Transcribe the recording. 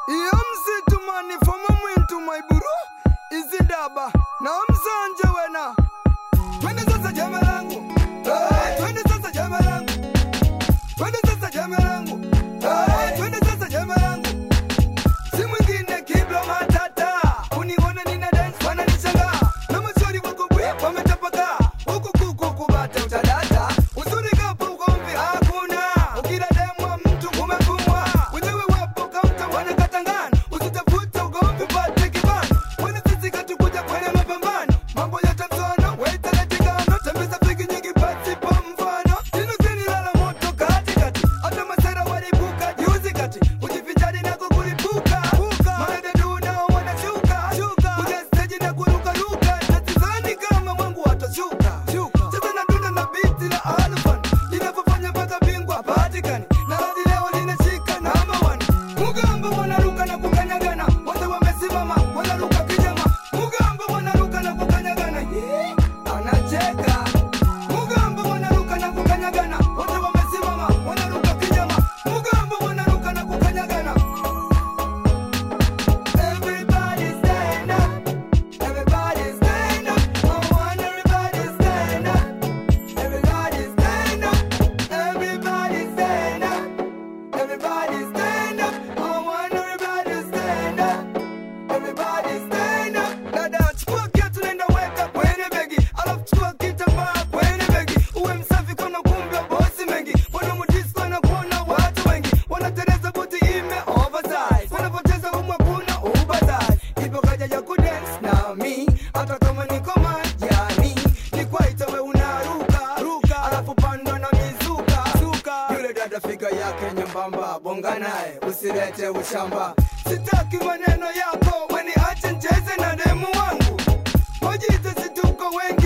iyo msitumani foma mwintu maiburu izindaba na msanje wena twende sasa jama langu Eh, twende sasa jama langu twende sasa jama langu Eh, twende sasa jama langu si mwingine kibla matata uniona nina dance wananishangaa na maswali wako bwi wametapakaa huku kuku kubata utadata uzuri kapo ugomvi hakuna ukila demwa mtu umefumwa wenyewe wapo kaunta wanakatangana usitafute ugomvi pate kibano wani sisi katukuja kwenye mapambano mambo ya tamsono weitaletikano tembeza pigi nyingi pasipo mfano tino kinilala moto katikati hata masera walibuka juzi kati kujivinjari na kukulipuka marededu nao wanashuka kuja steji na kurukaruka tatizani kama mwangu watashuka sasa nadunda na biti la alfan linavyofanya mpaka bingwa hapatikani na hadi leo linashika namba wani mugambo wanaruka na kukanyagana wote wamesimama wanaruka kijama mugambo wanaruka na kukanyagana Hii, anacheka mugambo wanaruka na kukanyagana wote wamesimama wanaruka kijama mugambo wanaruka na kukanyagana Everybody stand up. Everybody stand up. I want everybody stand up. Everybody stand up. Everybody stand up. Everybody stand up. I want everybody stand up. Everybody stand up. Dada, chukua kiatu nenda weka kwenye begi. Alafu chukua kitambaa kwenye begi. Uwe msafi kwa makumbi ya bosi mengi. Wana mudisco na kuona watu wengi. Wanatereza buti ime oversize. Wanapoteza humu hakuna ubatazi. Ipo kaja ya kudance na mi. Hata kama niko majani. Ni kwaita we unaruka. Ruka. Alafu pandwa na mizuka. Zuka. Yule dada figa yake nyembamba. Bonga naye usilete ushamba. Sitaki maneno yako. Weni ache ncheze na demu wangu. Wajite situko wengi